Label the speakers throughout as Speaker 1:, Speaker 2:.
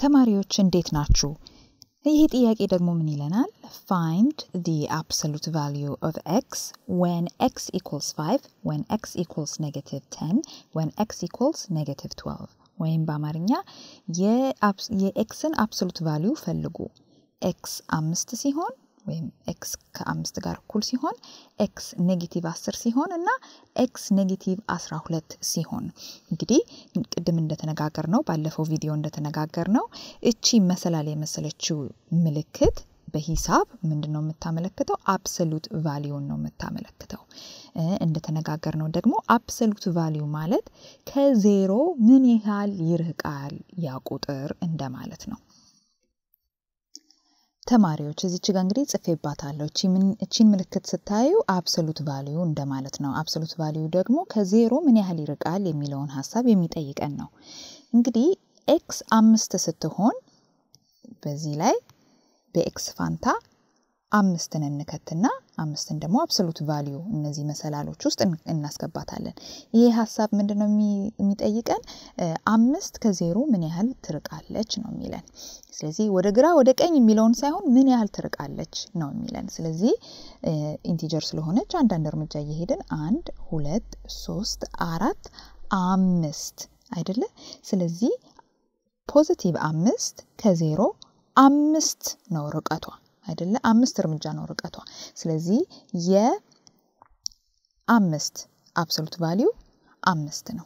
Speaker 1: ተማሪዎች እንዴት ናችሁ? ይህ ጥያቄ ደግሞ ምን ይለናል? ፋይንድ the absolute value of x when x equals 5 when x equals negative 10 when x equals negative 12 ወይም በአማርኛ የኤክስን አብሶሉት ቫሊዩ ፈልጉ። ኤክስ አምስት ሲሆን ወይም ኤክስ ከአምስት ጋር እኩል ሲሆን ኤክስ ኔጌቲቭ አስር ሲሆን እና ኤክስ ኔጌቲቭ አስራ ሁለት ሲሆን እንግዲህ ቅድም እንደተነጋገር ነው ባለፈው ቪዲዮ እንደተነጋገር ነው እቺ መሰላል የመሰለችው ምልክት በሂሳብ ምንድን ነው የምታመለክተው? አብሰሉት ቫሊዩን ነው የምታመለክተው። እንደተነጋገር ነው ደግሞ አብሰሉት ቫሊዩ ማለት ከዜሮ ምን ያህል ይርቃል ያ ቁጥር እንደማለት ነው። ተማሪዎች እዚች ጋ እንግዲህ ጽፌባታለሁ። እቺን ምልክት ስታዩ አብሶሉት ቫሊዩ እንደማለት ነው። አብሶሉት ቫሊዩ ደግሞ ከዜሮ ምን ያህል ይርቃል የሚለውን ሀሳብ የሚጠይቀን ነው። እንግዲህ ኤክስ አምስት ስትሆን በዚህ ላይ በኤክስ ፋንታ አምስትን እንከትና አምስትን ደግሞ አብሶሉት ቫሊዩ እነዚህ መሰላሎች ውስጥ እናስገባታለን። ይሄ ሀሳብ ምንድን ነው የሚጠይቀን? አምስት ከዜሮ ምን ያህል ትርቃለች ነው የሚለን። ስለዚህ ወደ ግራ ወደ ቀኝ የሚለውን ሳይሆን ምን ያህል ትርቃለች ነው የሚለን። ስለዚህ ኢንቲጀር ስለሆነች አንዳንድ እርምጃ እየሄድን አንድ፣ ሁለት፣ ሶስት፣ አራት፣ አምስት አይደለ? ስለዚህ ፖዚቲቭ አምስት ከዜሮ አምስት ነው ርቀቷ አይደለ? አምስት እርምጃ ነው ርቀቷ። ስለዚህ የአምስት አብሶሉት ቫሊዩ አምስት ነው።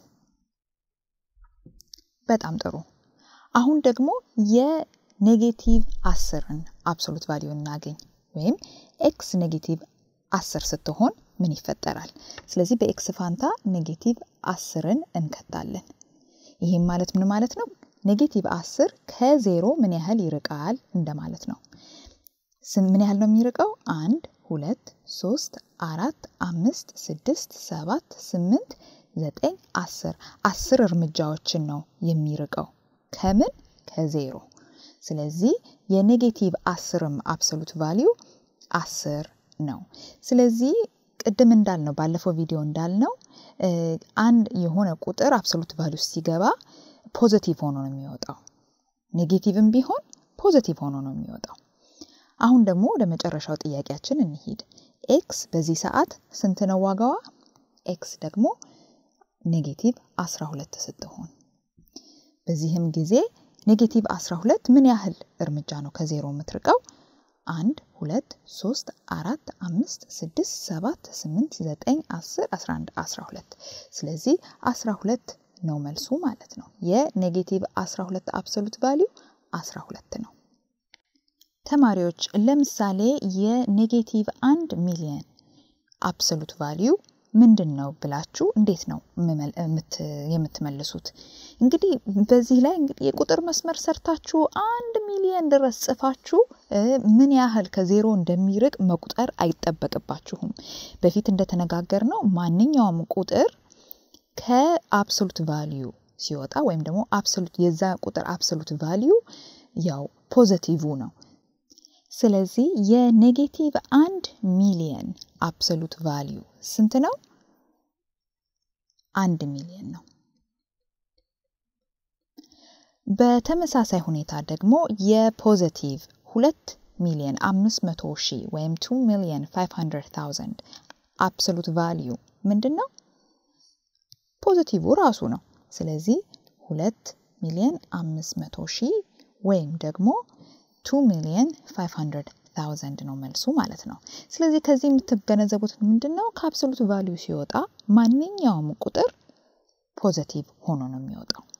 Speaker 1: በጣም ጥሩ። አሁን ደግሞ የኔጌቲቭ አስርን አብሶሉት ቫሊዩ እናገኝ። ወይም ኤክስ ኔጌቲቭ አስር ስትሆን ምን ይፈጠራል? ስለዚህ በኤክስ ፋንታ ኔጌቲቭ አስርን እንከታለን። ይህም ማለት ምን ማለት ነው? ኔጌቲቭ አስር ከዜሮ ምን ያህል ይርቃል እንደማለት ነው። ምን ያህል ነው የሚርቀው? አንድ ሁለት ሶስት አራት አምስት ስድስት ሰባት ስምንት ዘጠኝ አስር አስር እርምጃዎችን ነው የሚርቀው ከምን ከዜሮ። ስለዚህ የኔጌቲቭ አስርም አብሶሉት ቫሊዩ አስር ነው። ስለዚህ ቅድም እንዳልነው ባለፈው ቪዲዮ እንዳልነው አንድ የሆነ ቁጥር አብሶሉት ቫሊዩ ሲገባ ፖዘቲቭ ሆኖ ነው የሚወጣው። ኔጌቲቭም ቢሆን ፖዘቲቭ ሆኖ ነው የሚወጣው። አሁን ደግሞ ወደ መጨረሻው ጥያቄያችን እንሂድ። ኤክስ በዚህ ሰዓት ስንት ነው ዋጋዋ? ኤክስ ደግሞ ኔጌቲቭ 12 ስትሆን በዚህም ጊዜ ኔጌቲቭ 12 ምን ያህል እርምጃ ነው ከዜሮ የምትርቀው? አንድ ሁለት ሶስት አራት አምስት ስድስት ሰባት ስምንት ዘጠኝ አስር አስራ አንድ አስራ ሁለት ስለዚህ አስራ ሁለት ነው መልሱ ማለት ነው። የኔጌቲቭ 12 አብሶሉት ቫሊዩ 12 ነው። ተማሪዎች ለምሳሌ የኔጌቲቭ አንድ ሚሊየን አብሶሉት ቫሊዩ ምንድን ነው ብላችሁ እንዴት ነው የምትመልሱት? እንግዲህ በዚህ ላይ እንግዲህ የቁጥር መስመር ሰርታችሁ አንድ ሚሊየን ድረስ ጽፋችሁ ምን ያህል ከዜሮ እንደሚርቅ መቁጠር አይጠበቅባችሁም። በፊት እንደተነጋገር ነው ማንኛውም ቁጥር ከአብሶሉት ቫሊዩ ሲወጣ ወይም ደግሞ አብሶሉት የዛ ቁጥር አብሶሉት ቫሊዩ ያው ፖዘቲቭ ነው። ስለዚህ የኔጌቲቭ አንድ ሚሊየን አብሶሉት ቫሊዩ ስንት ነው? አንድ ሚሊየን ነው። በተመሳሳይ ሁኔታ ደግሞ የፖዘቲቭ ሁለት ሚሊየን አምስት መቶ ሺህ ወይም ቱ ሚሊየን ፋይቭ ሀንድረድ ታውዘንድ አብሶሉት ቫሊዩ ምንድን ነው? ፖዘቲቭ ራሱ ነው። ስለዚህ ሁለት ሚሊየን አምስት መቶ ሺህ ወይም ደግሞ ቱ ሚሊየን ፋይቭ ሀንድረድ ታውዘንድ ነው መልሱ ማለት ነው። ስለዚህ ከዚህ የምትገነዘቡት ምንድን ነው? ከአብሶሉት ቫሊዩ ሲወጣ ማንኛውም ቁጥር ፖዘቲቭ ሆኖ ነው የሚወጣው።